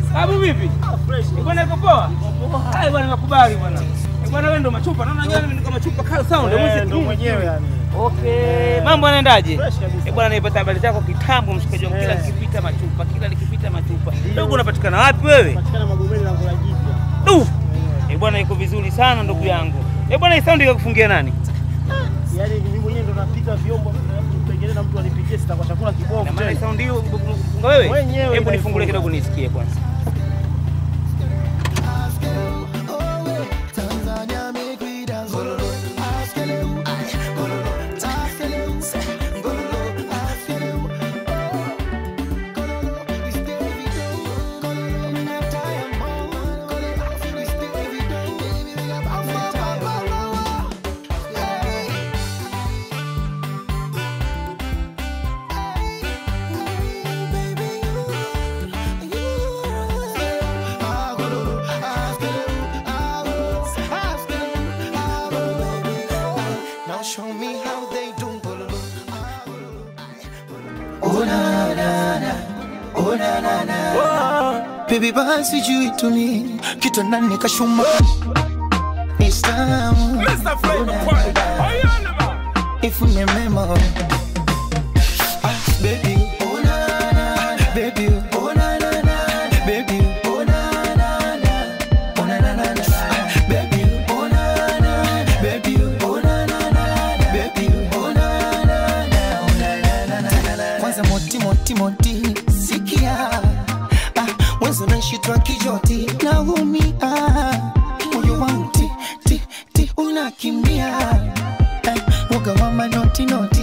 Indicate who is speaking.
Speaker 1: Babu vipi?
Speaker 2: Fresh.
Speaker 1: Eh, Bwana iko poa? Hai bwana nakubali bwana. Eh, Bwana wewe ndo machupa. Naona nyanya mimi kama machupa kali sound.
Speaker 2: Eh, ndo mwenyewe yani.
Speaker 1: Okay. Mambo yanaendaje?
Speaker 2: Fresh kabisa.
Speaker 1: Eh, bwana naipata habari zako kitambo mshikaji wangu kila
Speaker 2: Eh.
Speaker 1: nikipita machupa, kila nikipita machupa. Ndugu unapatikana wapi wewe?
Speaker 2: Patikana Magomeni na Ngola Jipya.
Speaker 1: Du. Eh, bwana iko vizuri sana ndugu yangu. Eh, bwana hii sound ikakufungia nani?
Speaker 2: Yaani mimi mwenyewe ndo napika vyombo pengine na mtu anipikie sita kwa chakula kibovu.
Speaker 1: Na maana hii
Speaker 2: tena.
Speaker 1: sound hiyo kufunga wewe?
Speaker 2: Mwenyewe
Speaker 1: Hebu nifungulie
Speaker 2: naifunga.
Speaker 1: kidogo nisikie kwanza.
Speaker 3: Tanzania make we dance. Gololo, askele u, ay, gololo, askele u, se, gololo, askele u. Gololo, it's Davido. Gololo, me not tired, mo. Gololo, it's Davido. Baby, we got bam, bam, bam, bam, bam. Hey. Hey, baby, you, you. Ah, gololo, askele u, ah, gololo, askele u, ah, gololo, baby. Now show me how they do gololo, ah, gololo, ay, Oh na na na, oh na na na. Baby basi juu tuni kitu nani kashuma Islamu If me memo Ah baby oh na na baby oh na na na baby oh na na na oh na na na na Ah, baby oh na na baby oh na na na baby oh na na na oh na na na na kwanza moti moti moti sikia ah mwanzo naishitwa kijoti naumia moyo wangu ti ti ti unakimbia eh, woga wa manoti noti